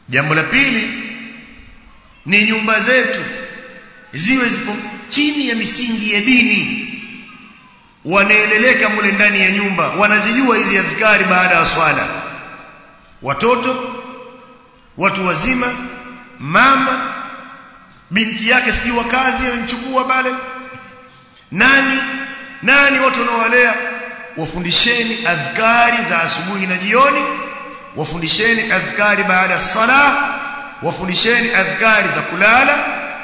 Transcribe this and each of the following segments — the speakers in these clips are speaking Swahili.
jambo la pili ni nyumba zetu ziwe zipo chini ya misingi ya dini wanaeleleka mule ndani ya nyumba wanazijua hizi adhkari baada ya swala watoto watu wazima mama binti yake sijui wa kazi amemchukua pale nani nani watu wanaowalea wafundisheni adhkari za asubuhi na jioni wafundisheni adhkari baada ya sala wafundisheni adhkari za kulala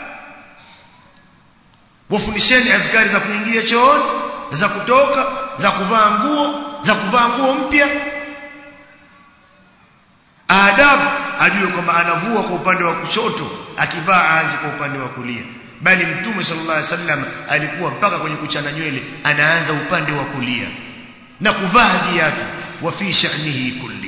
wafundisheni adhkari za kuingia chooni za kutoka za kuvaa nguo za kuvaa nguo mpya adabu ajue kwamba anavua kwa upande wa kushoto akivaa aanze kwa upande wa kulia bali mtume sallallahu alaihi wasallam alikuwa mpaka kwenye kuchana nywele anaanza upande wa kulia na kuvaa viatu wa fi sha'nihi kulli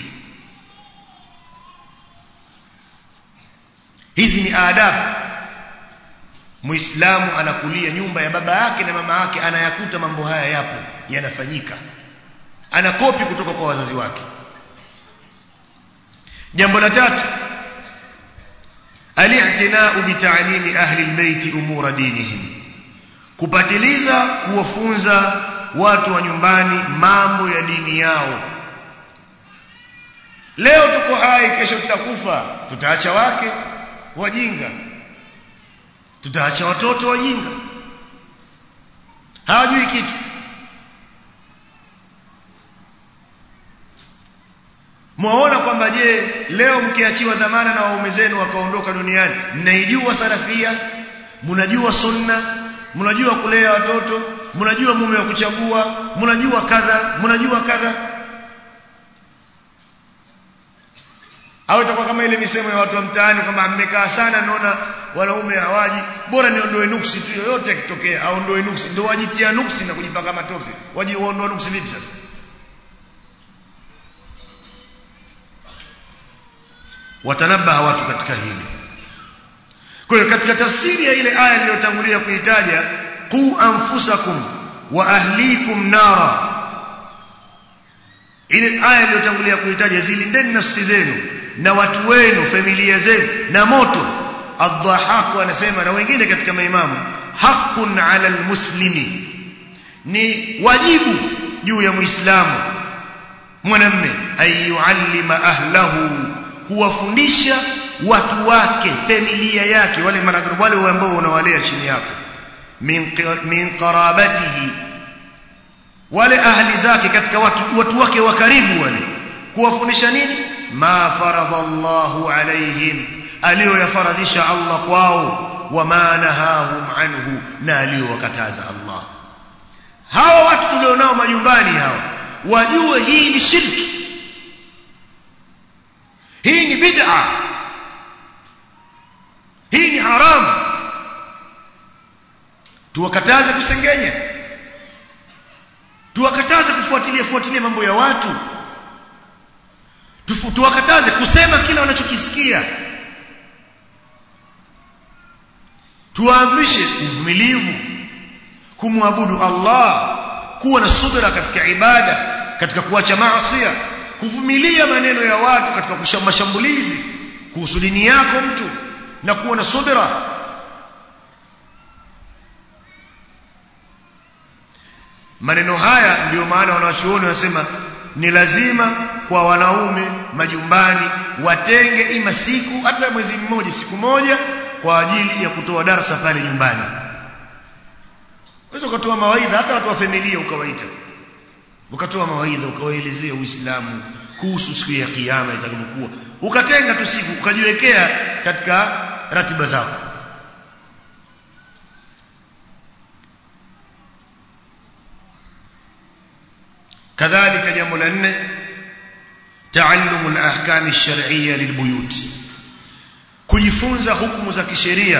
hizi ni adabu muislamu anakulia nyumba ya baba yake na mama yake anayakuta mambo haya yapo yanafanyika anakopi kutoka kwa wazazi wake jambo la tatu al-i'tina'u bi ta'limi ahli al-bayt umura dinihim kupatiliza kuwafunza watu wa nyumbani mambo ya dini yao leo tuko hai kesho tutakufa tutaacha wake wajinga tutaacha watoto wajinga hawajui kitu mwaona kwamba je leo mkiachiwa dhamana na waume zenu wakaondoka duniani mnaijua salafia mnajua sunna mnajua kulea watoto mnajua mume wa kuchagua mnajua kadha mnajua kadha au itakuwa kama ile misemo ya watu wa mtaani kwamba mmekaa sana naona wanaume hawaji bora niondoe nuksi tu yoyote akitokea aondoe nuksi ndio wajitia nuksi na kujipaka matope waji waondoa nuksi vipi sasa watanabaha watu katika hili kwa hiyo katika tafsiri ya ile aya niliyotangulia kuitaja qu anfusakum wa ahlikum nara ile aya niliyotangulia kuitaja zilindeni nafsi zenu na watu wenu familia zenu na moto adhahaku anasema na wengine katika maimamu haqqun ala almuslimi ni wajibu juu ya muislamu mwanamme ayuallima ahlahu kuwafundisha watu wake familia yake wale maradhi wale ambao unawalea chini yako min min qarabatihi wale ahli zake katika watu watu wake wa karibu wale kuwafundisha nini ma faradha Allahu alaihim aliyoyafaradhisha Allah kwao wama nahahum anhu na aliyowakataza Allah hawa watu tulionao majumbani hawa wajue hii ni shirki hii ni bid'a hii ni haramu tuwakataze kusengenya tuwakataze kufuatilia fuatilia mambo ya watu tuwakataze kusema kila wanachokisikia tuwaamrishe uvumilivu kumwabudu Allah kuwa na subira katika ibada katika kuacha maasi kuvumilia maneno ya watu katika mashambulizi kuhusu dini yako mtu na kuwa na subira maneno haya ndiyo maana wanawachuoni wanasema ni lazima kwa wanaume majumbani watenge ima siku hata mwezi mmoja siku moja kwa ajili ya kutoa darasa pale nyumbani unaweza ukatoa mawaidha hata watu wa familia ukawaita ukatoa mawaidha ukawaelezea Uislamu kuhusu siku ya kiyama itakavyokuwa ukatenga tu siku ukajiwekea katika ratiba zako kadhalika jambo la nne taallumu al-ahkam ash-shar'iyya lilbuyut kujifunza hukumu za kisheria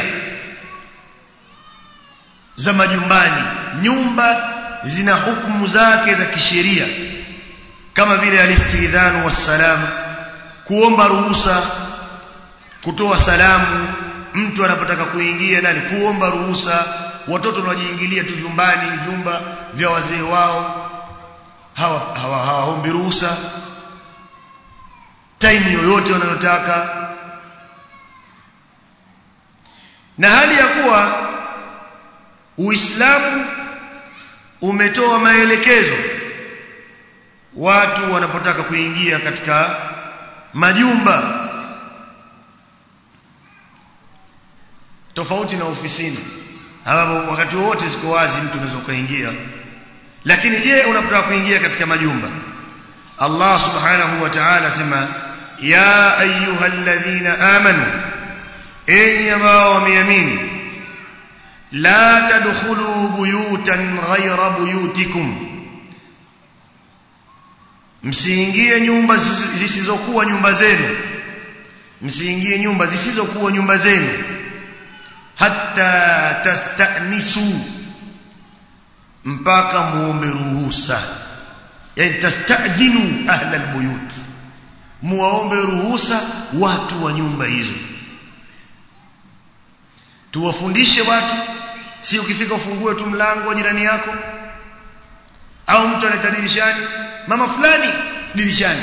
za majumbani nyumba zina hukumu zake za kisheria kama vile alistidhanu wassalam kuomba ruhusa kutoa salamu mtu anapotaka kuingia ndani kuomba ruhusa watoto wanajiingilia tu vyumbani vyumba vya wazee wao hawa hawaombi hawa ruhusa time yoyote wanayotaka na hali ya kuwa Uislamu umetoa maelekezo watu wanapotaka kuingia katika majumba tofauti na ofisini ambapo wakati wote ziko wazi mtu unaweza kuingia lakini je unapotaka kuingia katika majumba Allah subhanahu wa ta'ala sema ya ayyuhalladhina amanu enyi ambao wameamini la tadkhulu buyutan ghayra buyutikum msiingie nyumba zisizokuwa nyumba zenu msiingie nyumba zisizokuwa nyumba zenu hatta tastanisu mpaka muombe ruhusa yani tastadinu ahla albuyut muombe ruhusa watu wa nyumba hizo tuwafundishe watu si ukifika ufungue tu mlango wa jirani yako au mtu analeta dirishani mama fulani dirishani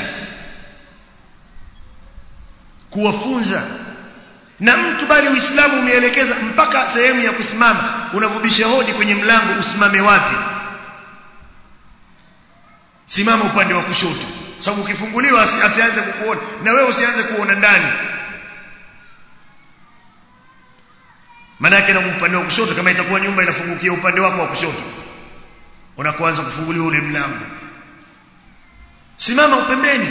kuwafunza na mtu bali uislamu umeelekeza mpaka sehemu ya kusimama unavubisha hodi kwenye mlango usimame wapi simama upande wa kushoto sababu ukifunguliwa asianze kukuona na wewe usianze kuona ndani maana yake na upande wa kushoto kama itakuwa nyumba inafungukia upande wako wa kushoto unakoanza kufunguliwa ule mlango simama upembeni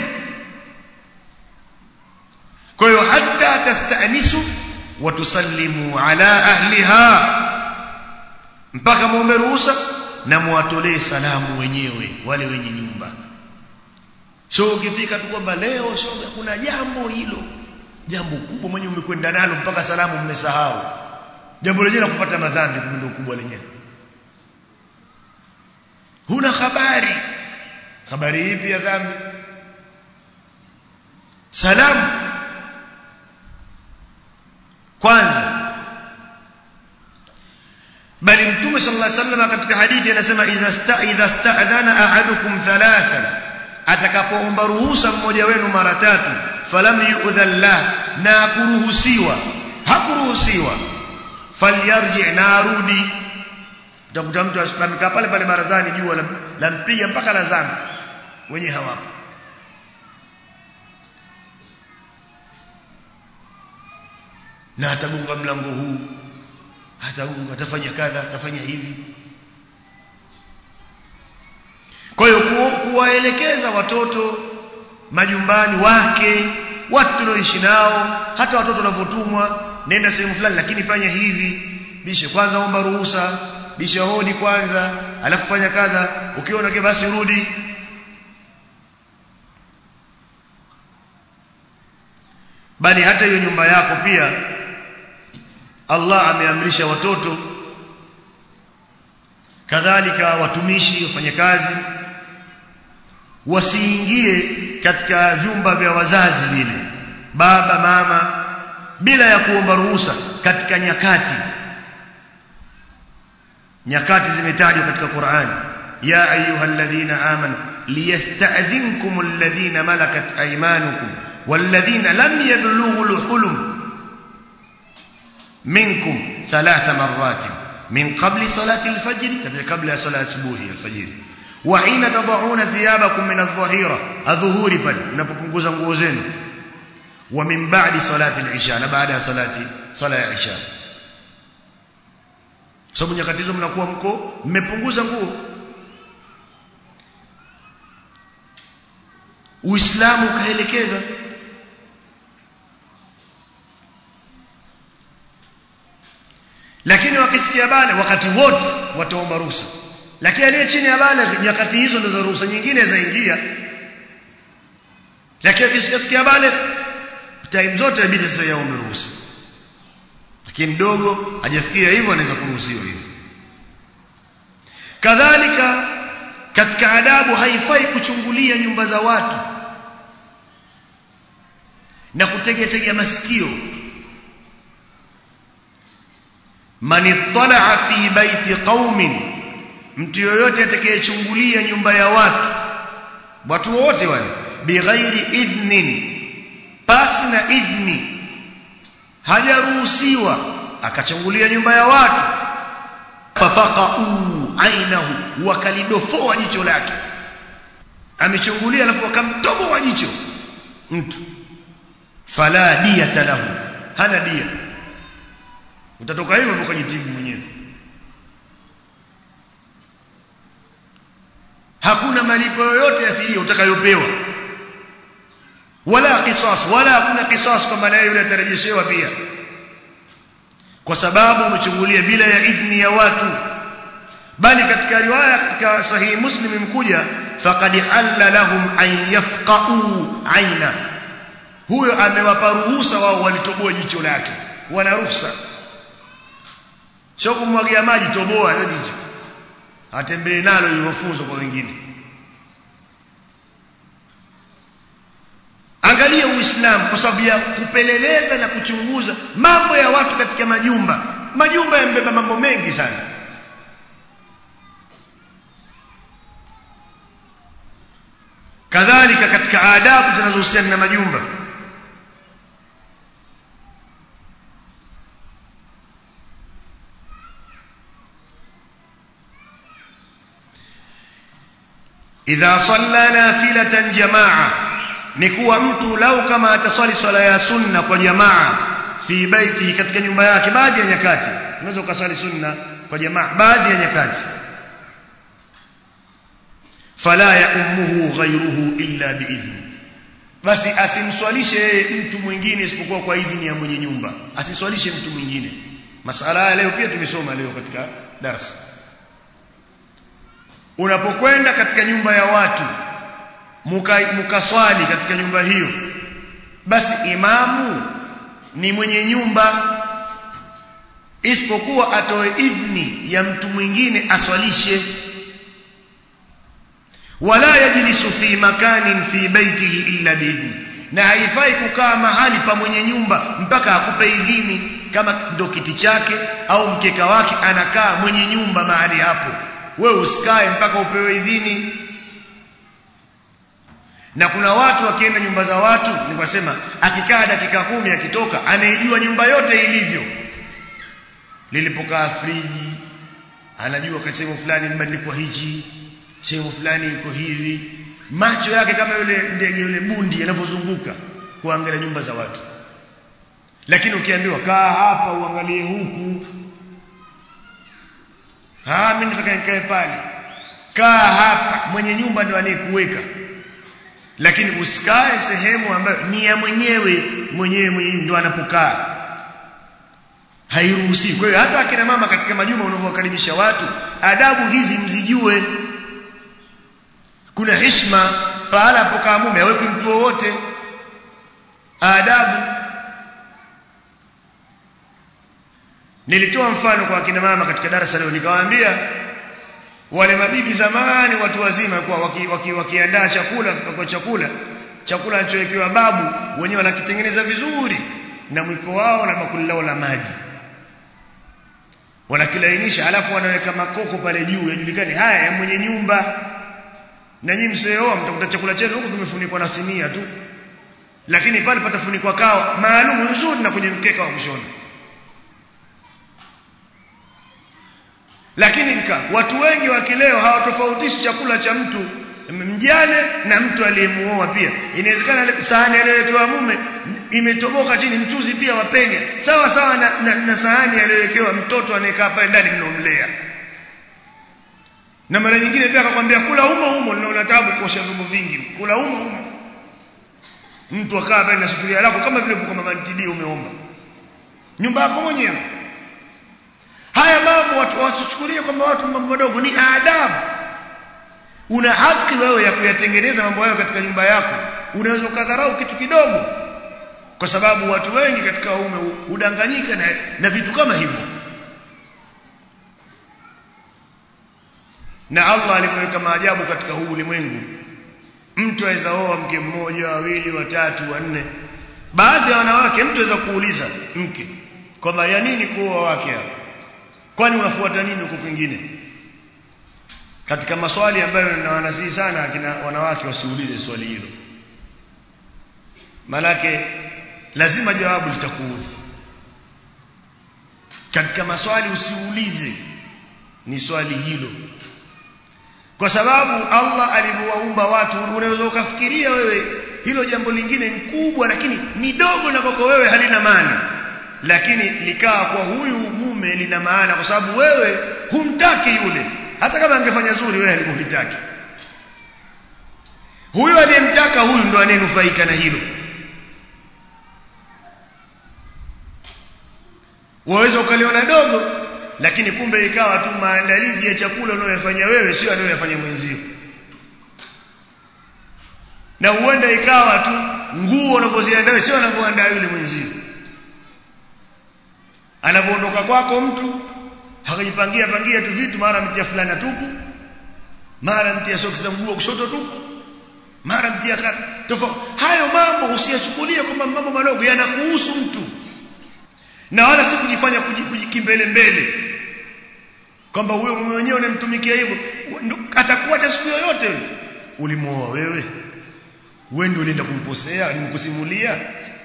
kwa hiyo hatta tastanisu wa tusallimu ala ahliha mpaka muombe ruhusa na muwatolee salamu wenyewe wale wenye nyumba so ukifika tu kwamba leo shoga kuna jambo hilo jambo kubwa mwenye umekwenda nalo mpaka salamu mmesahau jambo lenyewe la kupata madhambi ndio kubwa lenyewe huna habari habari ipi ya dhambi salamu kwanza bali mtume sallallahu alaihi wasallam katika hadithi anasema idha sta idha sta'dhana ahadukum thalathan atakapoomba ruhusa mmoja wenu mara tatu falam yu'dhan lah na kuruhusiwa hakuruhusiwa falyarji na arudi utakuta mtu amekaa pale pale barazani jua lampiga mpaka lazama wenye hawapo na atagonga mlango huu atagonga atafanya kadha atafanya hivi kwa hiyo kuwaelekeza watoto majumbani wake watu tunaoishi nao hata watoto wanavyotumwa nenda sehemu fulani lakini fanya hivi bishe kwanza omba ruhusa bisha hodi kwanza alafu fanya kadha ukiona ke basi rudi bali hata hiyo nyumba yako pia Allah ameamrisha watoto kadhalika watumishi wafanyakazi wasiingie katika vyumba vya wazazi vile baba mama bila ya kuomba ruhusa katika nyakati nyakati zimetajwa katika Qur'an ya ayyuhalladhina amanu liyasta'dhinkum alladhina malakat aymanukum walladhina lam yablughu alhulum minkum thalatha marrat min qabli salati alfajr katika kabla ya salati asubuhi alfajr wa hina tad'una thiyabakum min adh-dhahira adhuhuri pale mnapopunguza nguo zenu wa min ba'di salati al-isha na baada ya salati sala ya isha sababu nyakati hizo mnakuwa mko mmepunguza nguo Uislamu kaelekeza lakini wakifikia bale wakati wote wataomba ruhusa lakini aliye chini ya bale nyakati hizo ndizo ruhusa nyingine zaingia lakini akisikia bale time zote inabidi sasa yaombe ruhusa lakini mdogo hajafikia hivyo anaweza kuruhusiwa hivyo kadhalika katika adabu haifai kuchungulia nyumba za watu na kutegetega masikio man ittala fi baiti qaumin mtu yoyote atakayechungulia nyumba ya watu watu wote wale bighairi idhnin pasi na idhni hajaruhusiwa akachungulia nyumba ya watu fafaqau ainahu wakalidofoa jicho lake amechungulia alafu akamtoboa jicho mtu fala diyata lahu hana dia utatoka hivyo ukajitibu mwenyewe hakuna malipo yoyote ya fidia utakayopewa wala qisas wala hakuna qisas kwamba naye yule atarejeshewa pia kwa sababu umechungulia bila ya idhni ya watu bali katika riwaya katika sahihi muslim imkuja faqad halla lahum an yafqa'u aina huyo amewapa ruhusa wao walitoboa jicho lake wana ruhusa sio kumwagia maji toboa hiyo jicho atembee nalo ili mafunzo kwa wengine angalia uislamu kwa sababu ya kupeleleza na kuchunguza mambo ya watu katika majumba majumba yamebeba mambo mengi sana kadhalika katika adabu zinazohusiana na majumba idha salla nafilatan jamaa ni kuwa mtu lau kama ataswali swala ya sunna kwa jamaa fi baiti katika nyumba yake baadhi ya nyakati unaweza ukaswali sunna kwa jamaa baadhi ya nyakati fala yaummuhu ghayruhu illa biidhni basi asimswalishe yeye mtu mwingine isipokuwa kwa idhini ya mwenye nyumba asiswalishe mtu mwingine masala haya leo pia tumesoma leo katika darasa unapokwenda katika nyumba ya watu mukaswali muka katika nyumba hiyo basi imamu ni mwenye nyumba isipokuwa atoe idhni ya mtu mwingine aswalishe wala yajlisu fi makanin fi baitihi illa biidhni na haifai kukaa mahali pa mwenye nyumba mpaka akupe idhini kama ndo kiti chake au mkeka wake anakaa mwenye nyumba mahali hapo wewe usikae mpaka upewe idhini na kuna watu wakienda nyumba za watu nikasema akikaa dakika kumi akitoka anaijua nyumba yote ilivyo lilipokaa friji anajua kwa sehemu fulani mbadilikwa hichi sehemu fulani iko hivi macho yake kama yule ndege yule bundi yanavyozunguka kuangalia nyumba za watu lakini ukiambiwa kaa hapa uangalie huku ah mimi nataka nikae pale kaa hapa mwenye nyumba ndio anayekuweka lakini usikae sehemu ambayo ni ya mwenyewe mwenyewe mwenyewe ndio anapokaa hairuhusi kwa hiyo hata akina mama katika majumba unavyowakaribisha watu adabu hizi mzijue kuna heshima pahala apokaa mume haweki mtu wowote adabu nilitoa mfano kwa akina mama katika darasa leo nikawaambia wale mabibi zamani watu wazima kwa wakiandaa waki, waki chakula kwa chakula chakula anachowekewa babu wenyewe wanakitengeneza vizuri na mwiko wao na bakuli lao la maji wanakilainisha alafu wanaweka makoko pale juu yajulikane haya ya mwenye nyumba na nyinyi mseoa mtakuta chakula chenu huko kimefunikwa na sinia tu lakini pale patafunikwa kawa maalum nzuri na kwenye mkeka wa kushona lakini mka watu wengi wa kileo hawatofautishi chakula cha mtu mjane na mtu aliyemuoa pia inawezekana sahani aliyowekewa mume imetoboka chini mchuzi pia wapenya sawa sawa na, na, na sahani aliyowekewa mtoto anayekaa pale ndani mnaomlea na mara nyingine pia akakwambia kula humo humo ninaona taabu kuosha vyombo vingi kula humo humo mtu akaa pale na sufuria lako kama vile kwa mama ntilie umeomba nyumba yako mwenyewe haya mambo watu wasichukulie kwamba watu mambo madogo ni adabu una haki wewe ya kuyatengeneza mambo hayo katika nyumba yako unaweza ukadharau kitu kidogo kwa sababu watu wengi katika waume udanganyika na, na vitu kama hivyo na Allah alivyoweka maajabu katika huu ulimwengu mtu aweza oa mke mmoja wawili watatu wanne baadhi ya wanawake mtu aweza kuuliza mke kwamba ya nini kuoa wake hapa kwani unafuata nini huko kwingine katika maswali ambayo nawanasihi sana akina wanawake wasiulize swali hilo manake lazima jawabu litakuudhi katika maswali usiulize ni swali hilo kwa sababu Allah alivyowaumba watu unaweza ukafikiria wewe hilo jambo lingine ni kubwa lakini ni dogo na kwako wewe halina maana lakini likaa kwa huyu mume lina maana kwa sababu wewe humtaki yule hata kama angefanya zuri wewe alikulitaki huyu aliyemtaka huyu ndo anayenufaika na hilo waweza ukaliona dogo lakini kumbe ikawa tu maandalizi ya chakula unayoyafanya wewe sio anayoyafanya mwenzio na huenda ikawa tu nguo unavyoziandaa sio anavyoandaa yule mwenzio anavyoondoka kwako mtu hakajipangia pangia tu vitu mara mtia fulana tupu mara mtia soksi za mguu kushoto tupu mara mtia tofauti hayo mambo usiyachukulie kwamba mambo madogo yanakuhusu mtu na wala si kujifanya kujikimbele mbele kwamba huyo mume wenyewe unamtumikia hivyo atakuacha siku yoyote ulimuoa wewe wewe ndio ulienda kumposea nimkusimulia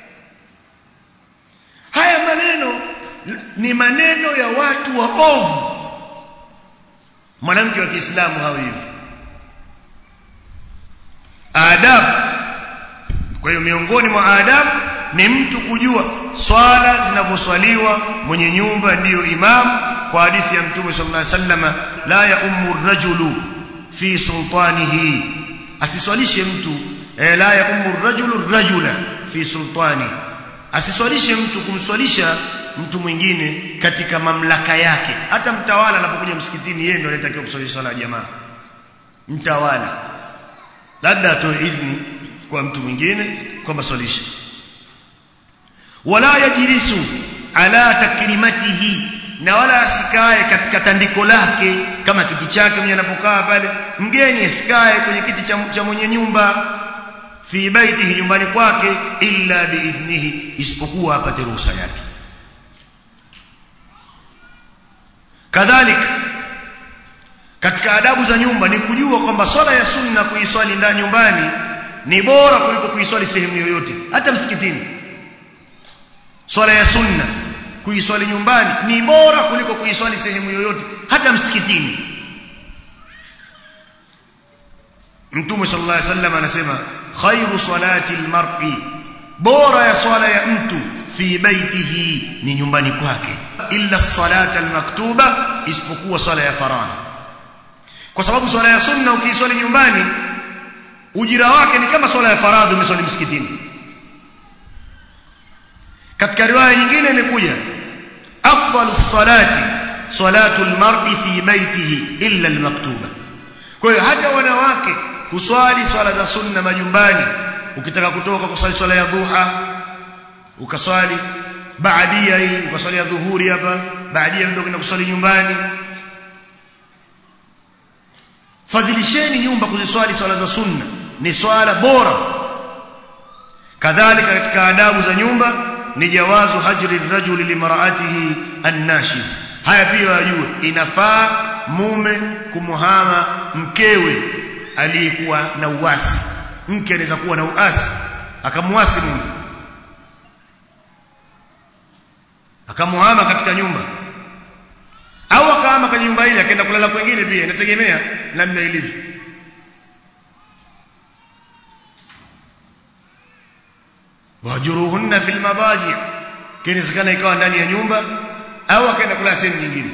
haya maneno ni maneno ya watu wa ovu mwanamke wa Kiislamu hawi hivi adabu kwa hiyo miongoni mwa adabu ni mtu kujua swala zinavyoswaliwa mwenye nyumba ndiyo imamu kwa hadithi ya mtume sallallahu alaihi wasallam la ya ummu rajulu fi sultanihi asiswalishe mtu eh, la ya ummu rajulu rajula fi sultani asiswalishe mtu kumswalisha mtu mwingine katika mamlaka yake hata mtawala anapokuja msikitini yeye ndiye anatakiwa kuswalisha swala ya jamaa mtawala labda atoe idhini kwa mtu mwingine kwamba swalisha wala yajlisu ala takrimatihi na wala asikae katika tandiko lake kama kiti chake mwenye anapokaa pale mgeni asikae kwenye kiti cha, cha mwenye nyumba fi baitihi nyumbani kwake illa biidhnihi isipokuwa apate ruhusa yake kadhalika katika adabu za nyumba ni kujua kwamba swala ya sunna kuiswali ndani nyumbani ni bora kuliko kuiswali sehemu yoyote hata msikitini swala ya sunna kuiswali nyumbani ni bora kuliko kuiswali sehemu yoyote hata msikitini Mtume sallallahu alaihi wasallam anasema khairu salati almar'i bora ya swala ya mtu fi baitihi ni nyumbani kwake illa salata almaktuba isipokuwa swala ya faradhi kwa sababu swala ya sunna ukiiswali nyumbani ujira wake ni kama swala ya faradhi umeswali msikitini katika riwaya nyingine imekuja afdalu salati salatu almar'i fi baitihi illa almaktuba kwa hiyo hata wanawake kuswali swala za sunna majumbani ukitaka kutoka kuswali swala ya dhuha ukaswali baadia hii ukaswali ya dhuhuri hapa baadia ndio kwenda kuswali nyumbani fadhilisheni nyumba kuziswali swala za sunna ni swala bora kadhalika katika adabu za nyumba ni jawazu hajri rajuli limraatihi annashiz haya pia wajue inafaa mume kumuhama mkewe aliyekuwa na uasi mke anaweza kuwa na uasi akamuasi mume akamuhama katika nyumba au akahama kwenye nyumba ile akaenda kulala kwingine pia inategemea namna ilivyo wajuruhunna fil madaji kinawezekana ikawa ndani ya nyumba au akaenda kulala sehemu nyingine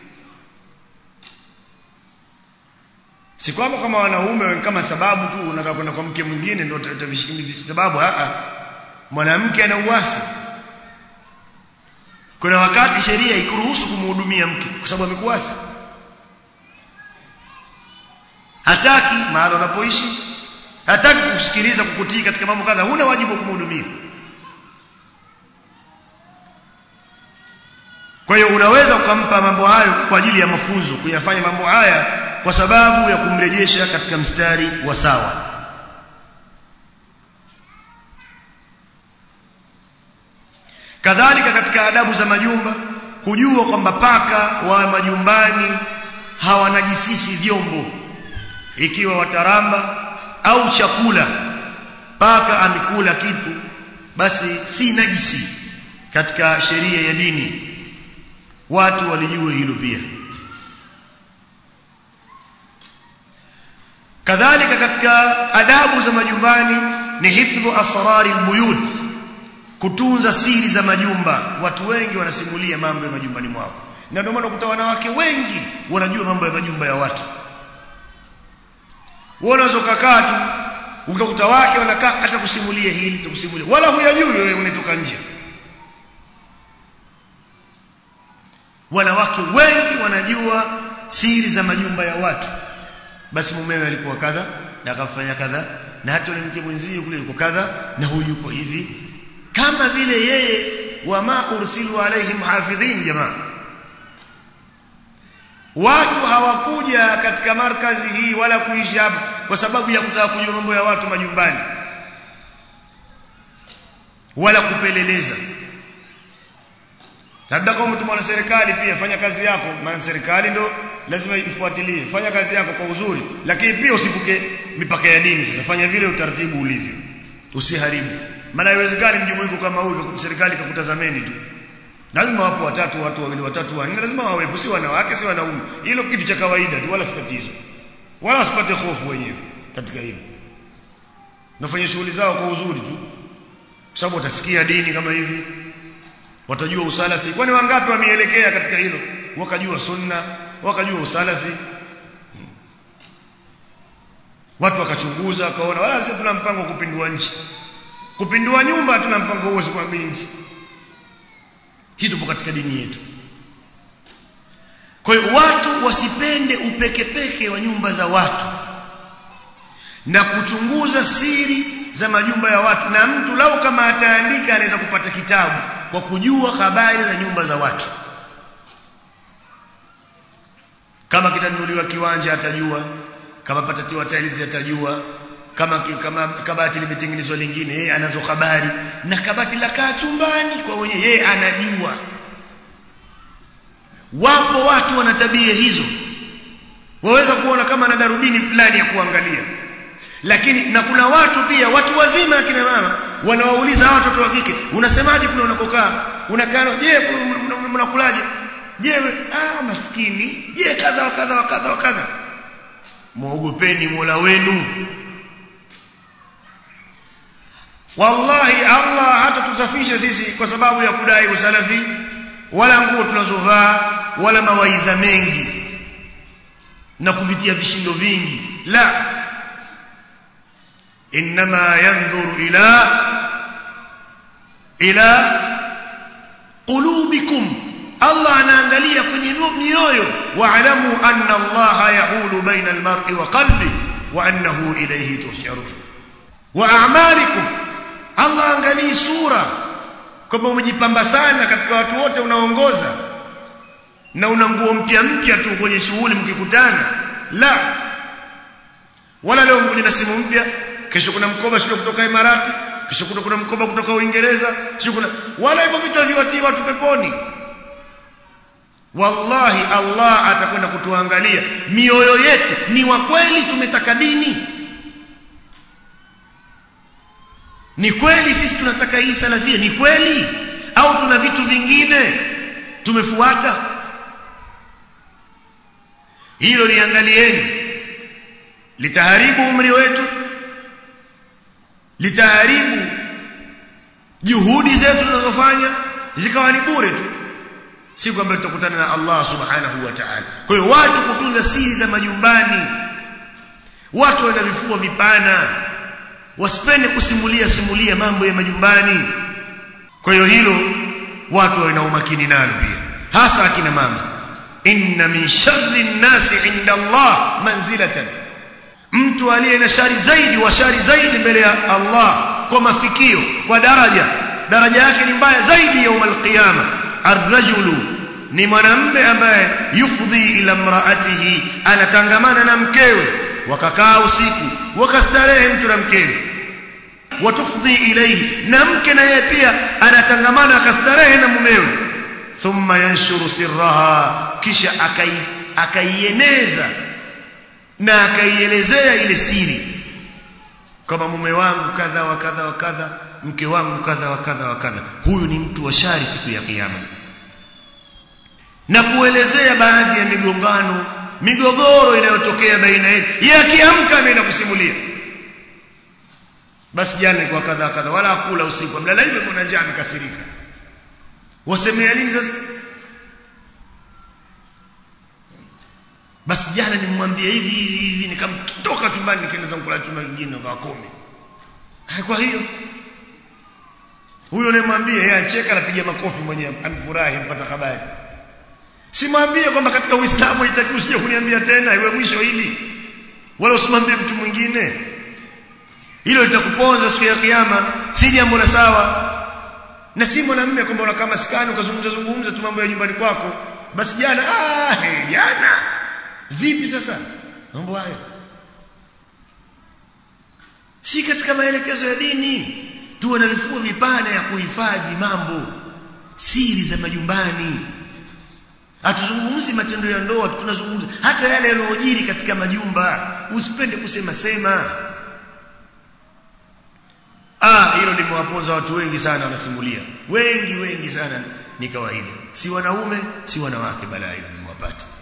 si kwamba kama wanaume kama sababu tu unataka kwenda kwa mke mwingine ndio utavishikilia sababu a mwanamke ana uasi kuna wakati sheria ikuruhusu kumhudumia mke kwa sababu amekuasi hataki mahali unapoishi hataki kusikiliza kukutii katika mambo kadha huna wajibu wa kumhudumia kwa hiyo unaweza ukampa mambo hayo kwa ajili ya mafunzo kuyafanya mambo haya kwa sababu ya kumrejesha katika mstari wa sawa kadhalika katika adabu za majumba kujua kwamba paka wa majumbani hawanajisisi vyombo ikiwa wataramba au chakula paka amekula kitu basi si najisi katika sheria ya dini watu walijue hilo pia kadhalika katika adabu za majumbani ni hifdhu asrari albuyut kutunza siri za majumba watu wengi wanasimulia mambo ya majumbani mwao na ndio maana ukuta wanawake wengi wanajua mambo ya majumba ya watu wanaweza kukaa tu utakuta wake wanakaa hata kusimulia hili tukusimulia wala huyajui wewe unatoka nje wanawake wengi wanajua siri za majumba ya watu basi mumewe alikuwa kadha na akafanya kadha na hata yule mke mwenzie kule yuko kadha na huyu yuko hivi kama vile yeye wama ursilu alaihim hafidhin jamaa watu hawakuja katika markazi hii wala kuishi hapa kwa sababu ya kutaka kujua mambo ya watu majumbani wala kupeleleza labda kama mtu mwana serikali pia fanya kazi yako maana serikali ndo lazima ifuatilie fanya kazi yako kwa uzuri lakini pia usivuke mipaka ya dini sasa fanya vile utaratibu ulivyo usiharibu maana haiwezekani mjumuiko kama huu serikali kakutazameni tu lazima wapo watatu watu wawili watatu wanne lazima wawepo si wanawake si wanaume hilo kitu cha kawaida tu wala si tatizo wala wasipate hofu wenyewe katika hilo nafanya shughuli zao kwa uzuri tu kwa sababu watasikia dini kama hivi watajua usalafi kwani wangapi wameelekea katika hilo wakajua sunna wakajua usalafi watu wakachunguza wakaona wala sisi tuna mpango kupindua nchi kupindua nyumba tuna mpango huo kwa nchi kitu tupo katika dini yetu kwa hiyo watu wasipende upekepeke wa nyumba za watu na kuchunguza siri za majumba ya watu na mtu lau kama ataandika anaweza kupata kitabu kwa kujua habari za nyumba za watu kama kitanunuliwa kiwanja atajua kama patatiwa tiles atajua kama kama kabati limetengenezwa lingine yeye anazo habari na kabati la kaa chumbani kwa wenye yeye anajua wapo watu wana tabia hizo waweza kuona kama na darubini fulani ya kuangalia lakini na kuna watu pia watu wazima akina mama wanawauliza hawa watoto wa kike unasemaje kule unakokaa unakaa je mnakulaje je ah maskini je kadha wa kadha wa kadha wa kadha muogopeni Mola wenu wallahi Allah hata tusafishe sisi kwa sababu ya kudai usalafi wala nguo tunazovaa wala mawaidha mengi na kuvitia vishindo vingi la inma yanzuru ila ila qulubikum Allah anaangalia kwenye mioyo wa'lamu anna Allah yahulu baina al-mar'i wa qalbi wa annahu ilayhi tuhsharun wa a'malikum Allah angalii sura kwamba umejipamba sana katika watu wote unaongoza na una nguo mpya mpya tu kwenye shughuli mkikutana la wala leo mkuja na simu mpya kesho kuna mkoba sio kutoka Imarati kesho kuna kuna mkoba kutoka Uingereza sio kuna wala hivyo vitu haviwatii watu peponi wallahi Allah atakwenda kutuangalia mioyo yetu ni wa kweli tumetaka dini ni kweli sisi tunataka hii salafia ni kweli au tuna vitu vingine tumefuata hilo liangalieni litaharibu umri wetu litaharibu juhudi zetu tunazofanya zikawa ni bure tu si kwamba tutakutana na Allah subhanahu wa ta'ala kwa hiyo watu kutunza siri za majumbani watu wana vifua vipana wasipende kusimulia simulia mambo ya majumbani kwa hiyo hilo watu wana umakini nalo pia hasa akina mama inna min sharri nnasi inda Allah manzilatan mtu aliye na shari zaidi wa shari zaidi mbele ya Allah kwa mafikio kwa daraja daraja yake ni mbaya zaidi yaum alqiyama arrajulu ni mwanamume ambaye yufdhi ila mraatihi anatangamana na mkewe wakakaa usiku wakastarehe mtu na mkewe watufdhi ilayhi na mke na yeye pia anatangamana akastarehe na mumewe thumma yanshuru sirraha kisha akai akaieneza na akaielezea ile siri kama mume wangu kadha wa kadha wa kadha mke wangu kadha wa kadha wa kadha huyu ni mtu wa shari siku ya kiyama na kuelezea baadhi ya migongano migogoro inayotokea baina yetu yeye akiamka ameenda kusimulia basi jana kwa kadha kadha wala akula usiku amelala hivi kuna njaa amekasirika wasemea nini sasa basi jana nimwambie hivi hivi nikamtoka chumbani nikaenda kula chumba kingine kwa kumi kwa hiyo huyo unayemwambia yeye acheka anapiga makofi mwenyewe amfurahi mpata habari simwambie kwamba katika Uislamu itakiwa usije kuniambia tena iwe mwisho hili wala usimwambie mtu mwingine hilo litakuponza siku ya kiyama si jambo la sawa na si mwanamume kwamba unakaa maskani ukazungumza zungumza tu mambo ya nyumbani kwako basi jana ah hey, jana vipi sasa mambo hayo si katika maelekezo ya dini tuwe na vifuo vipana ya kuhifadhi mambo siri za majumbani hatuzungumzi matendo ya ndoa tunazungumza hata yale yanayojiri katika majumba usipende kusema sema ah hilo limewaponza watu wengi sana wanasimulia wengi wengi sana ni kawaida si wanaume si wanawake balaa hilo limewapata